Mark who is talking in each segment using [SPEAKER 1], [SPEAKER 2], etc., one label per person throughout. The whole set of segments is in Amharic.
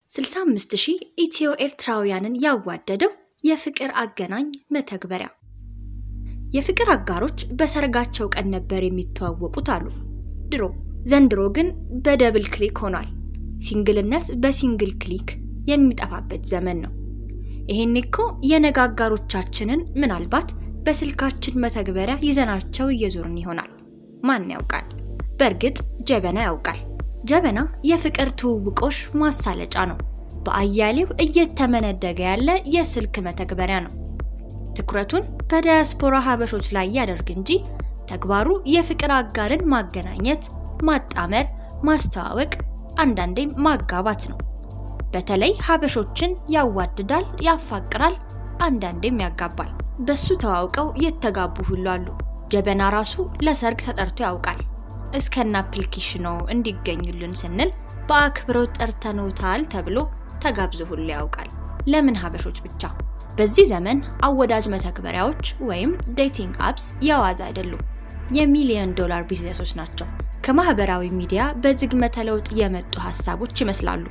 [SPEAKER 1] 65 ሺህ ኢትዮ ኤርትራውያንን ያዋደደው የፍቅር አገናኝ መተግበሪያ። የፍቅር አጋሮች በሰርጋቸው ቀን ነበር የሚተዋወቁት አሉ ድሮ። ዘንድሮ ግን በደብል ክሊክ ሆኗል። ሲንግልነት በሲንግል ክሊክ የሚጠፋበት ዘመን ነው። ይሄኔ እኮ የነገ አጋሮቻችንን ምናልባት በስልካችን መተግበሪያ ይዘናቸው እየዞርን ይሆናል። ማን ያውቃል? በእርግጥ ጀበና ያውቃል። ጀበና የፍቅር ትውውቆሽ ማሳለጫ ነው። በአያሌው እየተመነደገ ያለ የስልክ መተግበሪያ ነው። ትኩረቱን በዳያስፖራ ሀበሾች ላይ ያደርግ እንጂ ተግባሩ የፍቅር አጋርን ማገናኘት፣ ማጣመር፣ ማስተዋወቅ፣ አንዳንዴም ማጋባት ነው። በተለይ ሀበሾችን ያዋድዳል፣ ያፋቅራል፣ አንዳንዴም ያጋባል። በሱ ተዋውቀው የተጋቡ ሁሉ አሉ። ጀበና ራሱ ለሰርግ ተጠርቶ ያውቃል። እስከነ አፕሊኬሽኑ እንዲገኙልን ስንል በአክብሮት ጠርተኖታል ተብሎ ተጋብዞ ሁሉ ያውቃል። ለምን ሀበሾች ብቻ? በዚህ ዘመን አወዳጅ መተግበሪያዎች ወይም ዴቲንግ አፕስ የዋዛ አይደሉም፣ የሚሊዮን ዶላር ቢዝነሶች ናቸው። ከማህበራዊ ሚዲያ በዝግመተ ለውጥ የመጡ ሀሳቦች ይመስላሉ።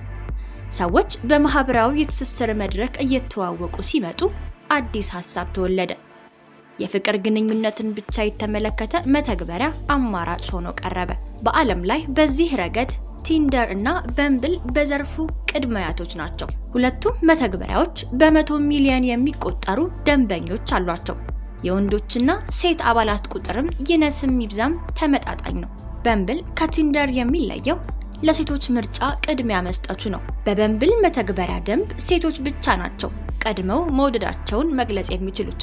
[SPEAKER 1] ሰዎች በማህበራዊ የትስስር መድረክ እየተዋወቁ ሲመጡ አዲስ ሀሳብ ተወለደ። የፍቅር ግንኙነትን ብቻ የተመለከተ መተግበሪያ አማራጭ ሆኖ ቀረበ። በዓለም ላይ በዚህ ረገድ ቲንደር እና በምብል በዘርፉ ቅድመ አያቶች ናቸው። ሁለቱም መተግበሪያዎች በመቶ ሚሊዮን የሚቆጠሩ ደንበኞች አሏቸው። የወንዶችና ሴት አባላት ቁጥርም ይነስም ይብዛም ተመጣጣኝ ነው። በምብል ከቲንደር የሚለየው ለሴቶች ምርጫ ቅድሚያ መስጠቱ ነው። በበምብል መተግበሪያ ደንብ ሴቶች ብቻ ናቸው ቀድመው መውደዳቸውን መግለጽ የሚችሉት።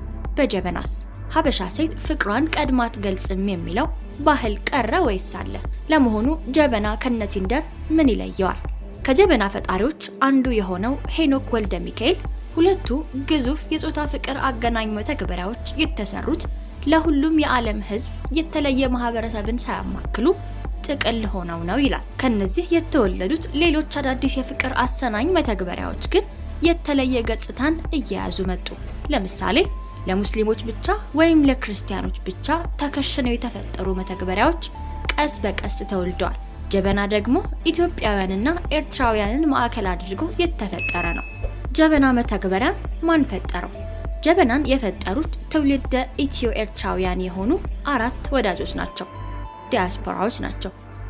[SPEAKER 1] በጀበናስ ሀበሻ ሴት ፍቅሯን ቀድማ አትገልጽም የሚለው ባህል ቀረ ወይስ አለ? ለመሆኑ ጀበና ከነ ቲንደር ምን ይለየዋል? ከጀበና ፈጣሪዎች አንዱ የሆነው ሄኖክ ወልደ ሚካኤል ሁለቱ ግዙፍ የጾታ ፍቅር አገናኝ መተግበሪያዎች የተሰሩት ለሁሉም የዓለም ሕዝብ የተለየ ማህበረሰብን ሳያማክሉ ጥቅል ሆነው ነው ይላል። ከነዚህ የተወለዱት ሌሎች አዳዲስ የፍቅር አሰናኝ መተግበሪያዎች ግን የተለየ ገጽታን እየያዙ መጡ። ለምሳሌ ለሙስሊሞች ብቻ ወይም ለክርስቲያኖች ብቻ ተከሽነው የተፈጠሩ መተግበሪያዎች ቀስ በቀስ ተወልደዋል። ጀበና ደግሞ ኢትዮጵያውያንና ኤርትራውያንን ማዕከል አድርጎ የተፈጠረ ነው። ጀበና መተግበሪያን ማን ፈጠረው? ጀበናን የፈጠሩት ትውልደ ኢትዮ ኤርትራውያን የሆኑ አራት ወዳጆች ናቸው። ዲያስፖራዎች ናቸው።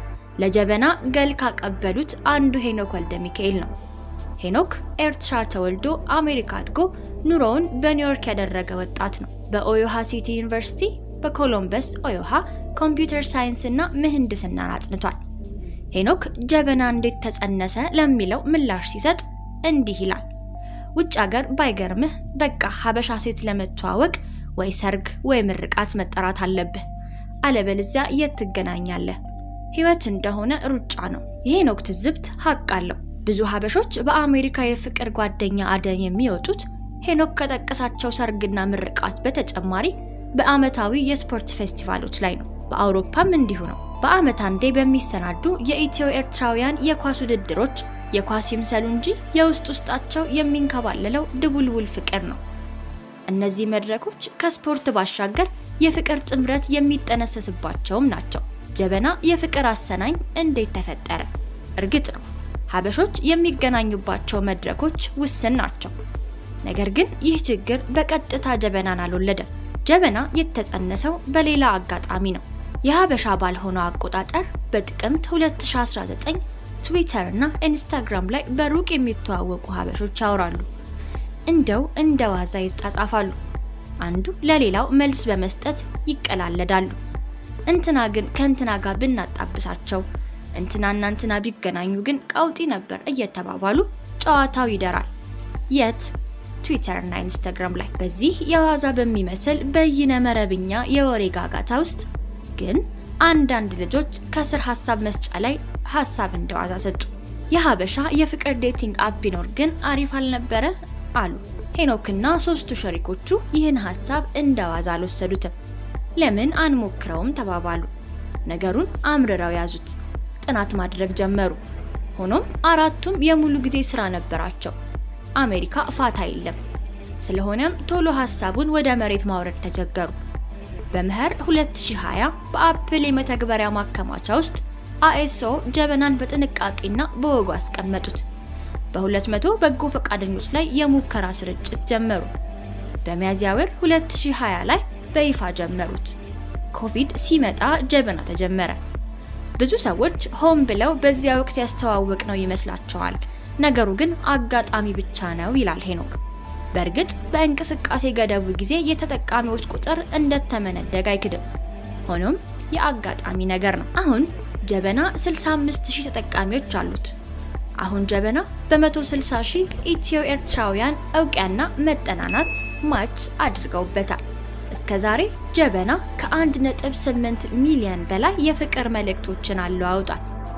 [SPEAKER 1] ለጀበና ገል ካቀበሉት አንዱ ሄኖክ ወልደ ሚካኤል ነው። ሄኖክ ኤርትራ ተወልዶ አሜሪካ አድጎ ኑሮውን በኒውዮርክ ያደረገ ወጣት ነው። በኦዮሃ ሲቲ ዩኒቨርሲቲ በኮሎምበስ ኦዮሃ ኮምፒውተር ሳይንስ እና ምህንድስናን አጥንቷል። ሄኖክ ጀበና እንዴት ተጸነሰ ለሚለው ምላሽ ሲሰጥ እንዲህ ይላል። ውጭ ሀገር ባይገርምህ በቃ ሀበሻ ሴት ለመተዋወቅ ወይ ሰርግ ወይ ምርቃት መጠራት አለብህ፣ አለበለዚያ የት ትገናኛለህ? ህይወት እንደሆነ ሩጫ ነው። የሄኖክ ትዝብት ሀቅ አለው። ብዙ ሀበሾች በአሜሪካ የፍቅር ጓደኛ አደን የሚወጡት ሄኖክ ከጠቀሳቸው ሰርግና ምርቃት በተጨማሪ በአመታዊ የስፖርት ፌስቲቫሎች ላይ ነው። በአውሮፓም እንዲሁ ነው። በአመት አንዴ በሚሰናዱ የኢትዮ ኤርትራውያን የኳስ ውድድሮች የኳስ ይምሰሉ እንጂ የውስጥ ውስጣቸው የሚንከባለለው ድቡልቡል ፍቅር ነው። እነዚህ መድረኮች ከስፖርት ባሻገር የፍቅር ጥምረት የሚጠነሰስባቸውም ናቸው። ጀበና የፍቅር አሰናኝ እንዴት ተፈጠረ? እርግጥ ነው ሀበሾች የሚገናኙባቸው መድረኮች ውስን ናቸው። ነገር ግን ይህ ችግር በቀጥታ ጀበናን አልወለደም። ጀበና የተጸነሰው በሌላ አጋጣሚ ነው። የሀበሻ ባልሆነው አቆጣጠር በጥቅምት 2019 ትዊተር እና ኢንስታግራም ላይ በሩቅ የሚተዋወቁ ሀበሾች ያወራሉ። እንደው እንደ ዋዛ ይጻጻፋሉ። አንዱ ለሌላው መልስ በመስጠት ይቀላለዳሉ። እንትና ግን ከእንትና ጋር ብናጣብሳቸው እንትናና እንትና ቢገናኙ ግን ቀውጢ ነበር እየተባባሉ ጨዋታው ይደራል። የት? ትዊተር እና ኢንስታግራም ላይ። በዚህ የዋዛ በሚመስል በይነ መረብኛ የወሬ ጋጋታ ውስጥ ግን አንዳንድ ልጆች ከስር ሀሳብ መስጫ ላይ ሀሳብ እንደዋዛ ሰጡ። የሀበሻ የፍቅር ዴቲንግ አፕ ቢኖር ግን አሪፍ አልነበረ አሉ። ሄኖክና ሶስቱ ሸሪኮቹ ይህን ሀሳብ እንደዋዛ አልወሰዱትም። ለምን አንሞክረውም ተባባሉ። ነገሩን አምርረው ያዙት። ጥናት ማድረግ ጀመሩ። ሆኖም አራቱም የሙሉ ጊዜ ስራ ነበራቸው። አሜሪካ ፋታ የለም። ስለሆነም ቶሎ ሀሳቡን ወደ መሬት ማውረድ ተቸገሩ። በመኸር 2020 በአፕል የመተግበሪያ ማከማቻ ውስጥ አኤስኦ ጀበናን በጥንቃቄና በወጉ አስቀመጡት። በ200 በጎ ፈቃደኞች ላይ የሙከራ ስርጭት ጀመሩ። በሚያዝያ ወር 2020 ላይ በይፋ ጀመሩት። ኮቪድ ሲመጣ ጀበና ተጀመረ። ብዙ ሰዎች ሆን ብለው በዚያ ወቅት ያስተዋወቅ ነው ይመስላቸዋል። ነገሩ ግን አጋጣሚ ብቻ ነው ይላል ሄኖክ። በእርግጥ በእንቅስቃሴ ገደቡ ጊዜ የተጠቃሚዎች ቁጥር እንደተመነደገ አይክድም። ሆኖም የአጋጣሚ ነገር ነው። አሁን ጀበና 65000 ተጠቃሚዎች አሉት። አሁን ጀበና በ160 ሺህ ኢትዮ ኤርትራውያን እውቅያና መጠናናት ማች አድርገውበታል። እስከ ዛሬ ጀበና ከ1.8 ሚሊዮን በላይ የፍቅር መልእክቶችን አለዋውጧል።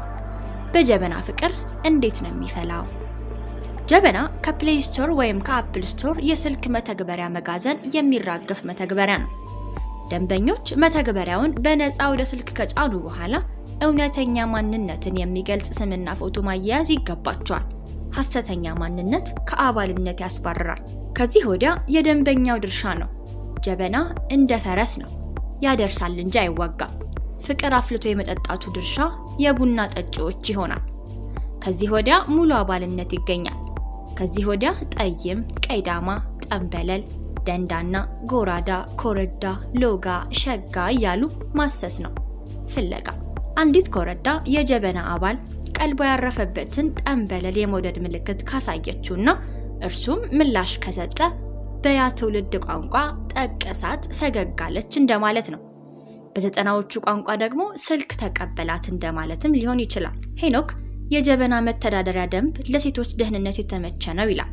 [SPEAKER 1] በጀበና ፍቅር እንዴት ነው የሚፈላው? ጀበና ከፕሌይ ስቶር ወይም ከአፕል ስቶር የስልክ መተግበሪያ መጋዘን የሚራገፍ መተግበሪያ ነው። ደንበኞች መተግበሪያውን በነፃ ወደ ስልክ ከጫኑ በኋላ እውነተኛ ማንነትን የሚገልጽ ስምና ፎቶ ማያያዝ ይገባቸዋል። ሐሰተኛ ማንነት ከአባልነት ያስባርራል። ከዚህ ወዲያ የደንበኛው ድርሻ ነው። ጀበና እንደ ፈረስ ነው፣ ያደርሳል እንጂ አይዋጋም። ፍቅር አፍልቶ የመጠጣቱ ድርሻ የቡና ጠጪዎች ይሆናል። ከዚህ ወዲያ ሙሉ አባልነት ይገኛል። ከዚህ ወዲያ ጠይም፣ ቀይዳማ፣ ጠንበለል፣ ደንዳና፣ ጎራዳ፣ ኮረዳ፣ ሎጋ፣ ሸጋ እያሉ ማሰስ ነው ፍለጋ። አንዲት ኮረዳ የጀበና አባል ቀልቧ ያረፈበትን ጠንበለል የመውደድ ምልክት ካሳየችውና እርሱም ምላሽ ከሰጠ በያ ትውልድ ቋንቋ ጠቀሳት፣ ፈገጋለች እንደማለት ነው። በዘጠናዎቹ ቋንቋ ደግሞ ስልክ ተቀበላት እንደማለትም ሊሆን ይችላል። ሄኖክ የጀበና መተዳደሪያ ደንብ ለሴቶች ደህንነት የተመቸ ነው ይላል።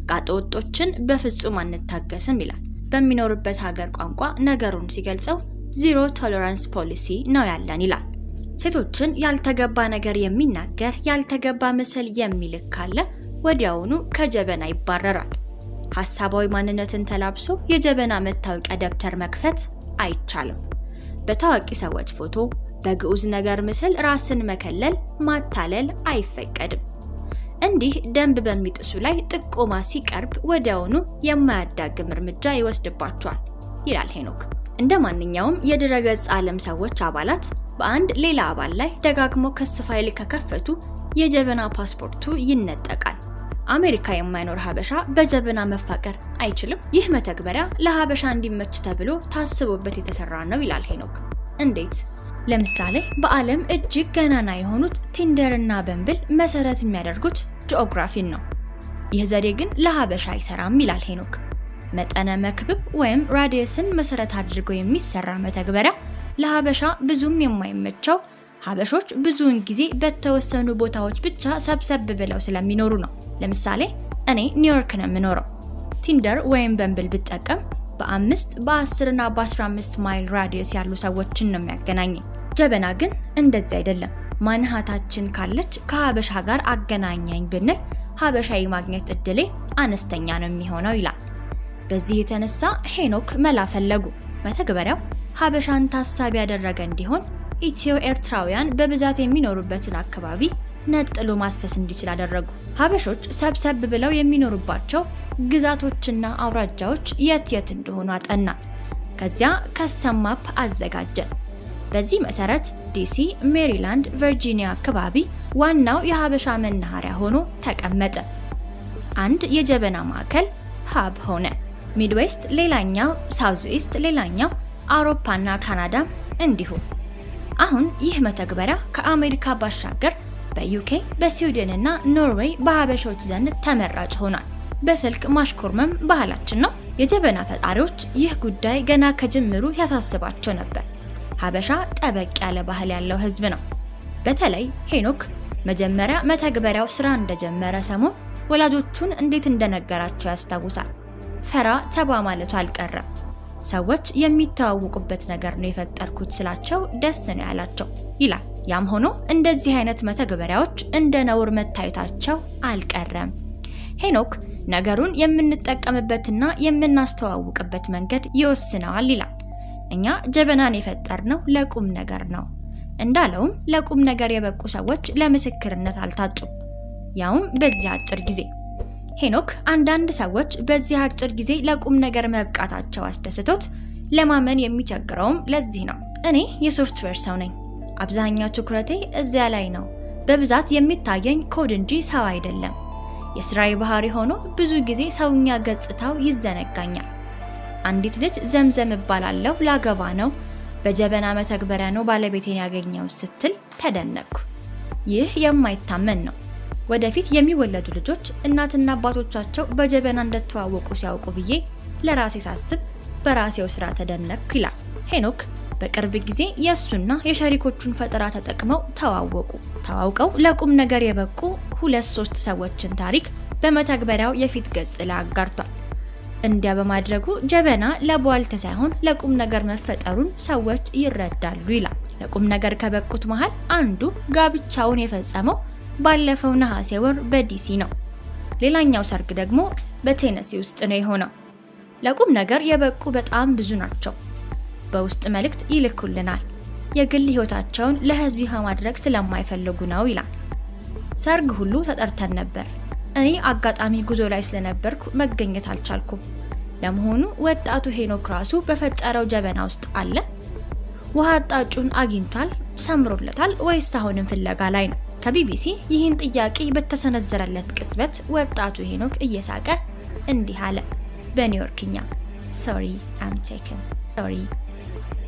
[SPEAKER 1] ጋጠወጦችን በፍጹም አንታገስም ይላል። በሚኖርበት ሀገር ቋንቋ ነገሩን ሲገልጸው ዚሮ ቶለራንስ ፖሊሲ ነው ያለን ይላል። ሴቶችን ያልተገባ ነገር የሚናገር ያልተገባ ምስል የሚልክ ካለ ወዲያውኑ ከጀበና ይባረራል። ሀሳባዊ ማንነትን ተላብሶ የጀበና መታወቂያ ደብተር መክፈት አይቻልም። በታዋቂ ሰዎች ፎቶ፣ በግዑዝ ነገር ምስል ራስን መከለል፣ ማታለል አይፈቀድም። እንዲህ ደንብ በሚጥሱ ላይ ጥቆማ ሲቀርብ ወዲያውኑ የማያዳግም እርምጃ ይወስድባቸዋል ይላል ሄኖክ። እንደ ማንኛውም የድረገጽ ዓለም ሰዎች አባላት በአንድ ሌላ አባል ላይ ደጋግሞ ክስ ፋይል ከከፈቱ የጀበና ፓስፖርቱ ይነጠቃል። አሜሪካ የማይኖር ሀበሻ በጀበና መፋቀር አይችልም። ይህ መተግበሪያ ለሀበሻ እንዲመች ተብሎ ታስቦበት የተሰራ ነው ይላል ሄኖክ። እንዴት? ለምሳሌ በዓለም እጅግ ገናና የሆኑት ቲንደር እና በምብል መሰረት የሚያደርጉት ጂኦግራፊን ነው። ይህ ዘዴ ግን ለሀበሻ አይሰራም ይላል ሄኖክ። መጠነ መክብብ ወይም ራዲየስን መሰረት አድርጎ የሚሰራ መተግበሪያ ለሀበሻ ብዙም የማይመቸው ሀበሾች ብዙውን ጊዜ በተወሰኑ ቦታዎች ብቻ ሰብሰብ ብለው ስለሚኖሩ ነው። ለምሳሌ እኔ ኒውዮርክ ነው የምኖረው። ቲንደር ወይም በምብል ብጠቀም በአምስት በ10 እና በ15 ማይል ራዲየስ ያሉ ሰዎችን ነው የሚያገናኘኝ። ጀበና ግን እንደዚህ አይደለም። ማንሃታችን ካለች ከሀበሻ ጋር አገናኛኝ ብንል ሀበሻዊ ማግኘት እድሌ አነስተኛ ነው የሚሆነው ይላል። በዚህ የተነሳ ሄኖክ መላ ፈለጉ። መተግበሪያው ሀበሻን ታሳቢ ያደረገ እንዲሆን ኢትዮ ኤርትራውያን በብዛት የሚኖሩበትን አካባቢ ነጥሎ ማሰስ እንዲችል አደረጉ። ሀበሾች ሰብሰብ ብለው የሚኖሩባቸው ግዛቶችና አውራጃዎች የት የት እንደሆኑ አጠና። ከዚያ ከስተም ማፕ አዘጋጀን። በዚህ መሰረት ዲሲ፣ ሜሪላንድ፣ ቨርጂኒያ አካባቢ ዋናው የሀበሻ መናኸሪያ ሆኖ ተቀመጠ። አንድ የጀበና ማዕከል ሀብ ሆነ። ሚድዌስት ሌላኛው፣ ሳውዝ ኢስት ሌላኛው፣ አውሮፓና ካናዳም እንዲሁ። አሁን ይህ መተግበሪያ ከአሜሪካ ባሻገር በዩኬ በስዊድን እና ኖርዌይ በሀበሾች ዘንድ ተመራጭ ሆኗል። በስልክ ማሽኮርመም ባህላችን ነው። የጀበና ፈጣሪዎች ይህ ጉዳይ ገና ከጅምሩ ያሳስባቸው ነበር። ሀበሻ ጠበቅ ያለ ባህል ያለው ሕዝብ ነው። በተለይ ሄኖክ መጀመሪያ መተግበሪያው ስራ እንደጀመረ ሰሞን ወላጆቹን እንዴት እንደነገራቸው ያስታውሳል። ፈራ ተባ ማለቱ አልቀረም። ሰዎች የሚተዋወቁበት ነገር ነው የፈጠርኩት ስላቸው ደስ ነው ያላቸው ይላል። ያም ሆኖ እንደዚህ አይነት መተግበሪያዎች እንደ ነውር መታየታቸው አልቀረም። ሄኖክ ነገሩን የምንጠቀምበትና የምናስተዋውቅበት መንገድ ይወስነዋል ይላል። እኛ ጀበናን የፈጠርነው ለቁም ነገር ነው። እንዳለውም ለቁም ነገር የበቁ ሰዎች ለምስክርነት አልታጩም፣ ያውም በዚህ አጭር ጊዜ። ሄኖክ አንዳንድ ሰዎች በዚህ አጭር ጊዜ ለቁም ነገር መብቃታቸው አስደስቶት ለማመን የሚቸግረውም ለዚህ ነው። እኔ የሶፍትዌር ሰው ነኝ። አብዛኛው ትኩረቴ እዚያ ላይ ነው። በብዛት የሚታየኝ ኮድ እንጂ ሰው አይደለም። የስራዬ ባህሪ ሆኖ ብዙ ጊዜ ሰውኛ ገጽታው ይዘነጋኛል። አንዲት ልጅ ዘምዘም እባላለሁ ላገባ ነው፣ በጀበና መተግበሪያ ነው ባለቤቴን ያገኘው ስትል ተደነቅኩ። ይህ የማይታመን ነው። ወደፊት የሚወለዱ ልጆች እናትና አባቶቻቸው በጀበና እንደተዋወቁ ሲያውቁ ብዬ ለራሴ ሳስብ በራሴው ስራ ተደነቅኩ ይላል ሄኖክ። በቅርብ ጊዜ የእሱና የሸሪኮቹን ፈጠራ ተጠቅመው ተዋወቁ። ተዋውቀው ለቁም ነገር የበቁ ሁለት ሶስት ሰዎችን ታሪክ በመተግበሪያው የፊት ገጽ ላይ አጋርቷል። እንዲያ በማድረጉ ጀበና ለቧልት ሳይሆን ለቁም ነገር መፈጠሩን ሰዎች ይረዳሉ ይላል። ለቁም ነገር ከበቁት መሃል አንዱ ጋብቻውን የፈጸመው ባለፈው ነሐሴ ወር በዲሲ ነው። ሌላኛው ሰርግ ደግሞ በቴነሲ ውስጥ ነው የሆነው። ለቁም ነገር የበቁ በጣም ብዙ ናቸው። በውስጥ መልእክት ይልኩልናል። የግል ህይወታቸውን ለህዝብ ይፋ ማድረግ ስለማይፈልጉ ነው ይላል። ሰርግ ሁሉ ተጠርተን ነበር። እኔ አጋጣሚ ጉዞ ላይ ስለነበርኩ መገኘት አልቻልኩም። ለመሆኑ ወጣቱ ሄኖክ ራሱ በፈጠረው ጀበና ውስጥ አለ? ውሃ አጣጩን አግኝቷል? ሰምሮለታል? ወይስ አሁንም ፍለጋ ላይ ነው? ከቢቢሲ ይህን ጥያቄ በተሰነዘረለት ቅጽበት ወጣቱ ሄኖክ እየሳቀ እንዲህ አለ በኒውዮርክኛ ሶሪ አም ቴክን ሶሪ